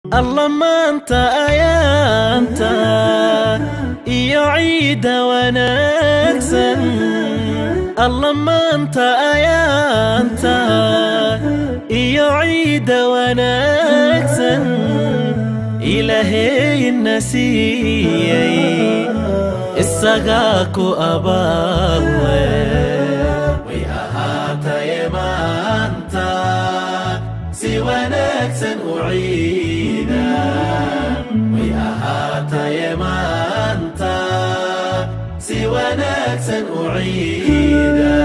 alla maanta ayaanta iyo ciidda wanaagsan alla maanta ayaanta iyo ciidda wanaagsan ilaahayna siiyey isagaa ku abaalwe way ahaataye maanta si wanaagsan u ciida way ahaataye maanta si wanaagsan u ciida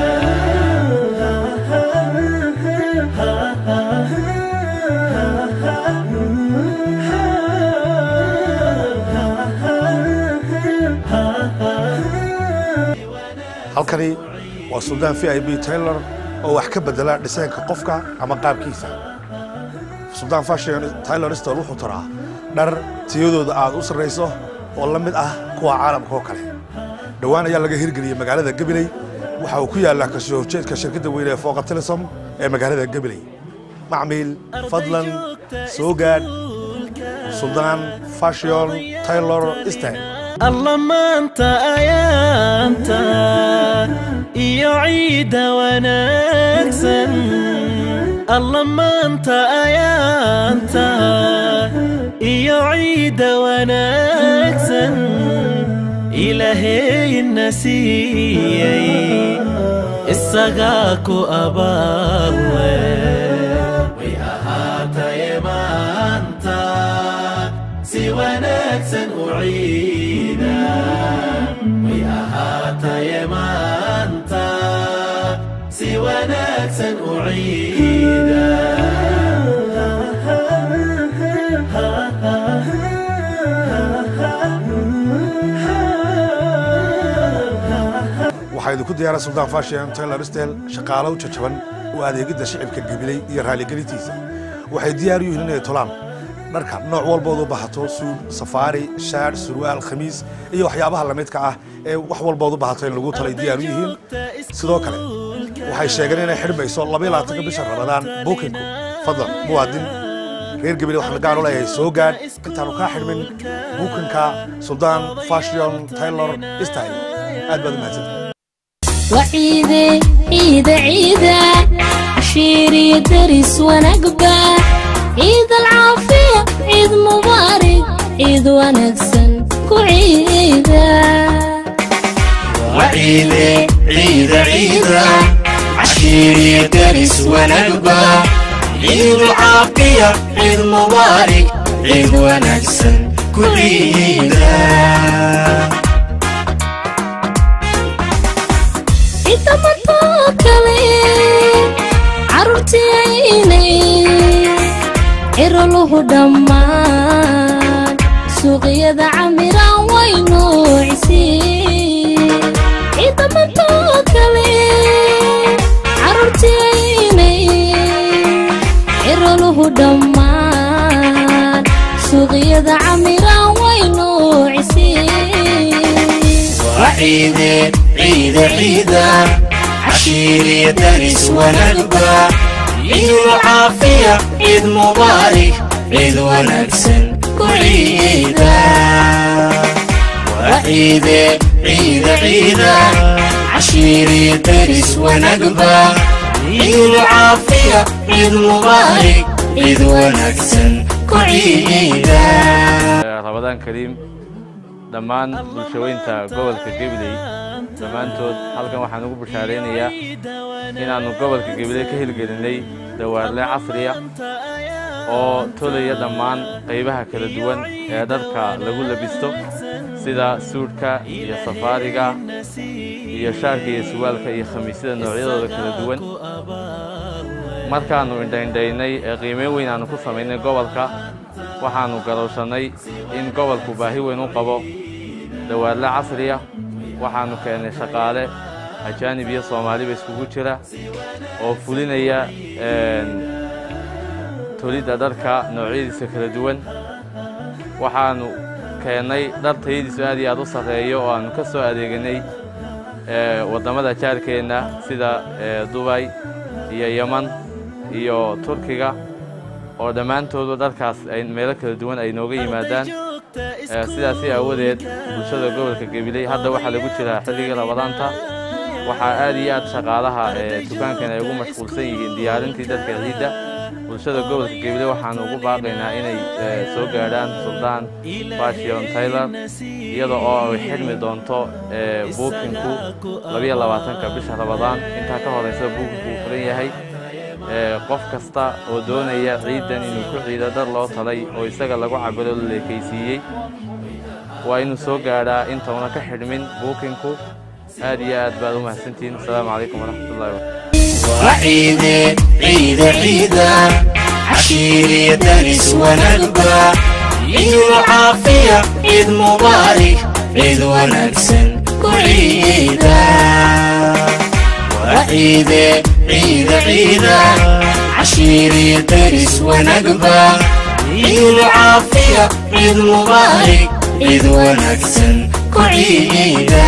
halkani waa suldaan v i b taylor oo wax ka bedela dhisaynka qofka ama qaabkiisa suldaan fashion taylor stol wuxuu taraa dhar tiyadooda aad u sarrayso oo la mid ah kuwa caalamka oo kale dhowaan ayaa laga hirgeliyey magaalada gabiley waxa uu ku yaallaa kasoo horjeedka shirkadda weyne ee fooqa telesom ee magaalada gabiley macmiil fadlan soo gaadh suldaan fashion taylor style alla maanta ayaanta iyo ciidda wanaagsan alla maanta ayaanta iyo ciidda wanaagsan ilaahayna siiyey isagaa ku abaalwe way ahaataye maanta si wanaagsan u ciida way ahaataye maanta si wanaagsan u ciida waxaa idinku diyaara suldaan fashion taylor style shaqaalo u jajaban oo adeegidda shicibka gabiley iyo raaligelintiisa waxay diyaar u yihiin inay tolaan dharka nooc walbood u bahato suud safaari shaadh surwaal khamiis iyo waxyaabaha lamidka ah ee wax walbood u bahato in lagu talay diyaar u yihiin sidoo kale waxay sheegeen inay xidhmayso labaatanka bisha ramadaan buukinku fadlan muwaadin reer gabiley waxaan gaar u leeyahay soo gaadh intaanu kaa xidhmin buukinka suldaan fashion taylor style aad baad u mahadsanta وعيدة عيدة عيدة عشيري درس ونقبة عيد العافية عيد مبارك عيد ونكسن كعيدة وعيدة عيدة عيدة عشيري درس ونقبة عيد العافية عيد مبارك عيد ونكسن كل عيدة عيد مطوكلي عرورتي عيني عرلوه دمان سوقيدا عميران وينوعسي عيد مطوكلي عرورتي عيني عرلوه دمان سوقيدا عميران وينوعسي وعيدة عيدة عيدة عشيري درس ونقبة عيد العافية عيد مبارك عيد ونكسن كعيدة وعيدة عيدة عيدة عشيري درس ونقبة عيد العافية عيد مبارك عيد ونكسن كعيدة rabadaan kariim dhammaan bulshaweynta gobolka gabiley dhammaantood halkan waxaan ugu bushaaraynayaa inaannu gobolka gabiley ka hirgelinay dawaarle casriya oo tolaya dhammaan qaybaha kala duwan ee dharka lagu labisto sida suudhka iyo safaariga iyo shaarka iyo suwaalka iyo khamiisyada noocyadooda kala duwan markaannu indhaindhaynay ee qiimeyn weyn aannu ku samaynay gobolka waxaannu garowshannay in gobolku baahi weyn u qabo dawaarle casriya waxaannu keennay shaqaale ajaanib iyo soomaaliba iskugu jira oo fulinaya tolidda dharka noocyadiisa kala duwan waxaannu keennay dhar tayadiisu aad iyo aad u sarreeyo oo aannu ka soo adeeganay waddamada jaarkeenna sida dubay iyo yeman iyo turkiga oo dhammaantoodu dharkaas ay meelo kala duwan ay nooga yimaadaan Eh, sidaasi aawadeed bulshada gobolka gabiley hadda waxaa lagu jiraa xilligii rabadaanta waxaa aad iyo aad shaqaalaha ee dukaankan ay ugu mashquulsan yihiin diyaarintii dadka ciidda bulshada gobolka gabiley waxaanu ugu baaqaynaa inay eh, soo gaadhaan suldaan fashion taylor iyada oo ay xidhmi doonto eh, buukinku labiyo labaatanka bisha rabadaan intaa ka horeysa buukinku uu furan yahay Eh, qof kasta oo doonaya ciidan inuu ku ciido dar loo talay oo isaga lagu cabiro la leekaysiiyey waa inuu soo gaadhaa intauna ka xidhmin buukinku aad iyo aad baad u mahadsantihiin asalaamu calaykum waraxmatullahi wabarakatu وعيد عيد عيد عشيري دارس ونقبة عيد العافية عيد مبارك عيد ونكسن وعيدا وعيد عيد عيد عشيري دارس ونقبة عيد العافية عيد مبارك عيد ونكسن وعيدا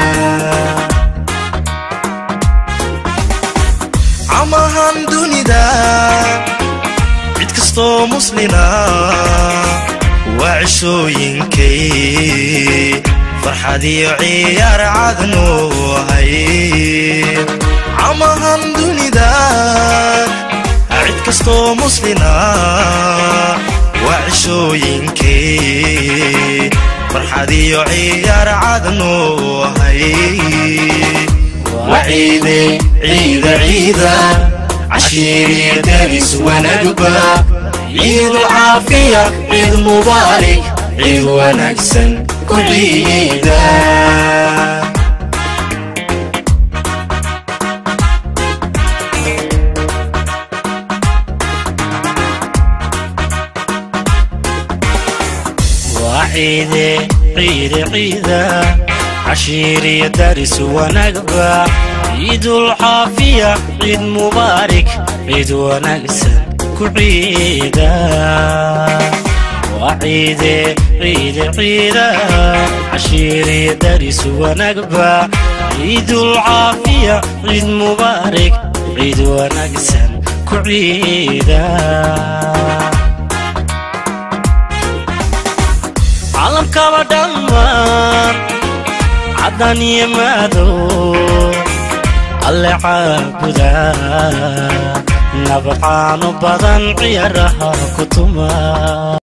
camahan dunida cid kastoo muslina waa cishooyinkay farxad iyo ciyaar cadnu ahay camahan dunida cid kastoo muslina waa cishooyinkay farxad iyo ciyaar cadnu ahay وعيد عيد عيد عشيري دارس ونقبة عيد العافية عيد مبارك عيد ونكسن كل عيدا وعيد عيد عيد عشيري دارس ونقبة عيد العافية عيد مبارك عيد ونقسن كعيدا وعيد عيد عيد عشيري دارس ونقبة عيد العافية عيد مبارك عيد ونقسن كعيدا caalamkaba dhammaan caddaan iyo madow alle caabuda nabcaano badan ciyaaraha ku tuma